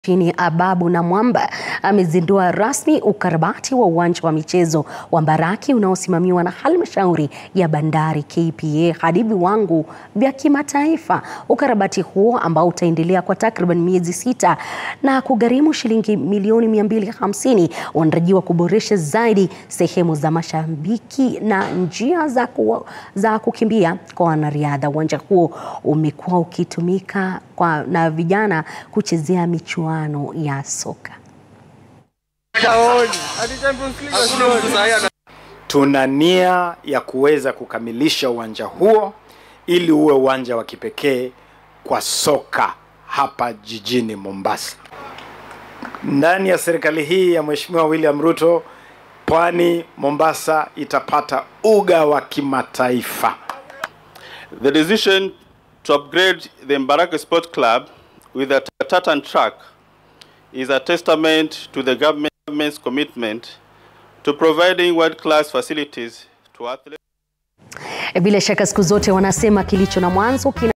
Chini Ababu na Mwamba amezindua rasmi ukarabati wa uwanja wa michezo wa Mbaraki unaosimamiwa na halmashauri ya bandari KPA hadi viwango vya kimataifa. Ukarabati huo ambao utaendelea kwa takriban miezi sita na kugharimu shilingi milioni 250 unatarajiwa kuboresha zaidi sehemu za mashabiki na njia za, ku, za kukimbia kwa wanariadha. Uwanja huo umekuwa ukitumika kwa, na vijana kuchezea michuano ya soka. Tuna nia ya kuweza kukamilisha uwanja huo ili uwe uwanja wa kipekee kwa soka hapa jijini Mombasa. Ndani ya serikali hii ya Mheshimiwa William Ruto, Pwani Mombasa itapata uga wa kimataifa. The decision to upgrade the Mbaraki Sport Club with a tartan track is a testament to the government's commitment to providing world-class facilities to athletes. Bila shaka siku zote wanasema kilicho na mwanzo kina